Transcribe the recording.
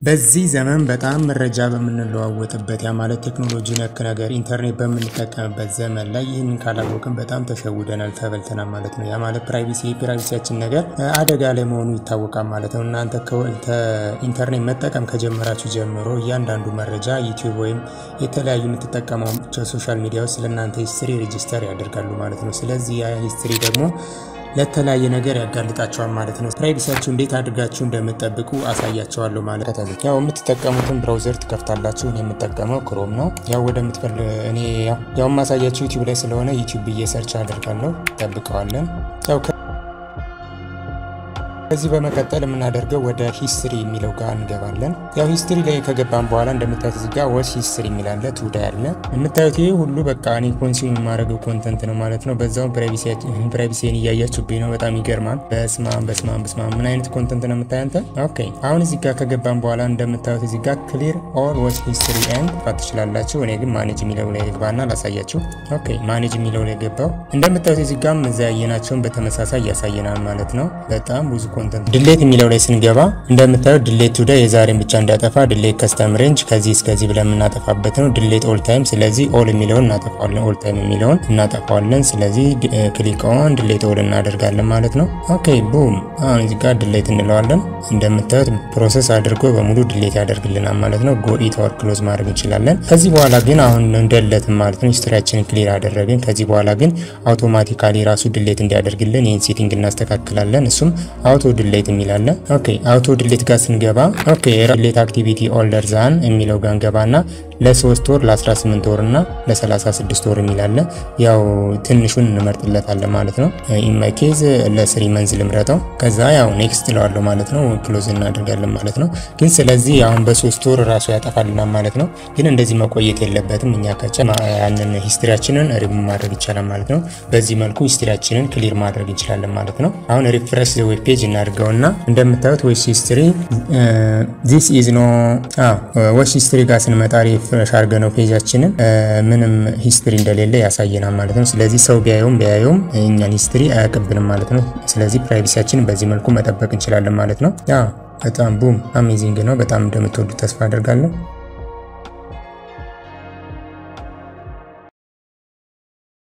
በዚህ ዘመን በጣም መረጃ በምንለዋወጥበት ያ ማለት ቴክኖሎጂ ነክ ነገር ኢንተርኔት በምንጠቀምበት ዘመን ላይ ይህንን ካላወቅን በጣም ተሸውደናል፣ ተበልተናል ማለት ነው። ያ ማለት ፕራይቬሲ የፕራይቬሲያችን ነገር አደጋ ላይ መሆኑ ይታወቃል ማለት ነው። እናንተ ኢንተርኔት መጠቀም ከጀመራችሁ ጀምሮ እያንዳንዱ መረጃ ዩቲዩብ ወይም የተለያዩ የምትጠቀሟቸው ሶሻል ሚዲያዎች ስለ እናንተ ሂስትሪ ሬጂስተር ያደርጋሉ ማለት ነው። ስለዚህ ያ ሂስትሪ ደግሞ ለተለያየ ነገር ያጋልጣቸዋል ማለት ነው። ፕራይቬሲያችሁ እንዴት አድርጋችሁ እንደምትጠብቁ አሳያቸዋለሁ ማለት ነው። ያው የምትጠቀሙትን ብራውዘር ትከፍታላችሁ። እኔ የምጠቀመው ክሮም ነው። ያው ወደምትፈል እኔ ያው ማሳያችሁ ዩቲዩብ ላይ ስለሆነ ዩቲዩብ ብዬ ሰርች አደርጋለሁ። ጠብቀዋለን ያው ከዚህ በመቀጠል የምናደርገው ወደ ሂስትሪ የሚለው ጋር እንገባለን። ያው ሂስትሪ ላይ ከገባን በኋላ እንደምታዩት እዚህ ጋር ወስ ሂስትሪ የሚላለ ቱዳ ያለ የምታዩት ይህ ሁሉ በቃ እኔ ኮንሱም የማደርገው ኮንተንት ነው ማለት ነው። በዛውም ፕራይቬሲን እያያችሁብኝ ነው። በጣም ይገርማል። በስማም በስማም በስማም ምን አይነት ኮንተንት ነው የምታያንተ? ኦኬ አሁን እዚህ ጋር ከገባን በኋላ እንደምታዩት እዚህ ጋር ክሊር ኦል ወስ ሂስትሪ ኤንድ ፋት ትችላላችሁ። እኔ ግን ማኔጅ የሚለው ላይ ግባና ላሳያችሁ። ኦኬ ማኔጅ የሚለው ላይ ገባው። እንደምታዩት እዚህ ጋር እዛ ያየናቸውን በተመሳሳይ ያሳየናል ማለት ነው። በጣም ብዙ ኮንተንት ድሌት የሚለው ላይ ስንገባ እንደምታዩት ድሌት ቱዴይ የዛሬን ብቻ እንዳጠፋ ድሌት ከስተም ሬንጅ ከዚህ እስከዚህ ብለን የምናጠፋበት ነው። ድሌት ኦል ታይም ስለዚህ ኦል የሚለውን እናጠፋዋለን። ኦል ታይም የሚለውን እናጠፋዋለን። ስለዚህ ክሊክ ኦን ድሌት ኦል እናደርጋለን ማለት ነው። ኦኬ ቡም። አሁን እዚህ ጋር ድሌት እንለዋለን። እንደምታዩት ፕሮሰስ አድርጎ በሙሉ ድሌት ያደርግልናል ማለት ነው። ጎ ኢት ኦር ክሎዝ ማድረግ እንችላለን። ከዚህ በኋላ ግን አሁን እንደለትም ማለት ነው ሂስትሪያችንን ክሊር አደረግን። ከዚህ በኋላ ግን አውቶማቲካሊ ራሱ ድሌት እንዲያደርግልን ይህን ሴቲንግ እናስተካክላለን። እሱም አውቶ ድሌት የሚላለ ኦኬ አውቶ ድሌት ጋር ስንገባ ኦኬ ድሌት አክቲቪቲ ኦልደር ዛን የሚለው ጋር እንገባና ለሶስት ወር ለ18 ወር እና ለ36 ወር የሚላለ ያው ትንሹን እንመርጥለታለን ማለት ነው። ኢንማይ ኬዝ ለስሪ መንዝ ልምረጠው። ከዛ ያው ኔክስት እለዋለሁ ማለት ነው። ክሎዝ እናደርጋለን ማለት ነው። ግን ስለዚህ አሁን በሶስት ወር ራሱ ያጠፋልናል ማለት ነው። ግን እንደዚህ መቆየት የለበትም። እኛ ከቻ ያንን ሂስትሪያችንን ሪሙቭ ማድረግ ይቻላል ማለት ነው። በዚህ መልኩ ሂስትሪያችንን ክሊር ማድረግ እንችላለን ማለት ነው። አሁን ሪፍሬሽ ዌብ ፔጅ እናድርገውና እንደምታዩት ዌስ ሂስትሪ ዚስ ኢዝ ኖ ዌስ ሂስትሪ ጋር ስንመጣ ሪፍሬሽ አድርገነው ፔጃችንን ምንም ሂስትሪ እንደሌለ ያሳየናል ማለት ነው። ስለዚህ ሰው ቢያየውም ቢያየውም እኛን ሂስትሪ አያቀብልም ማለት ነው። ስለዚህ ፕራይቬሲያችንን በዚህ መልኩ መጠበቅ እንችላለን ማለት ነው። ያ በጣም ቡም አሜዚንግ ነው። በጣም እንደምትወዱት ተስፋ አደርጋለሁ።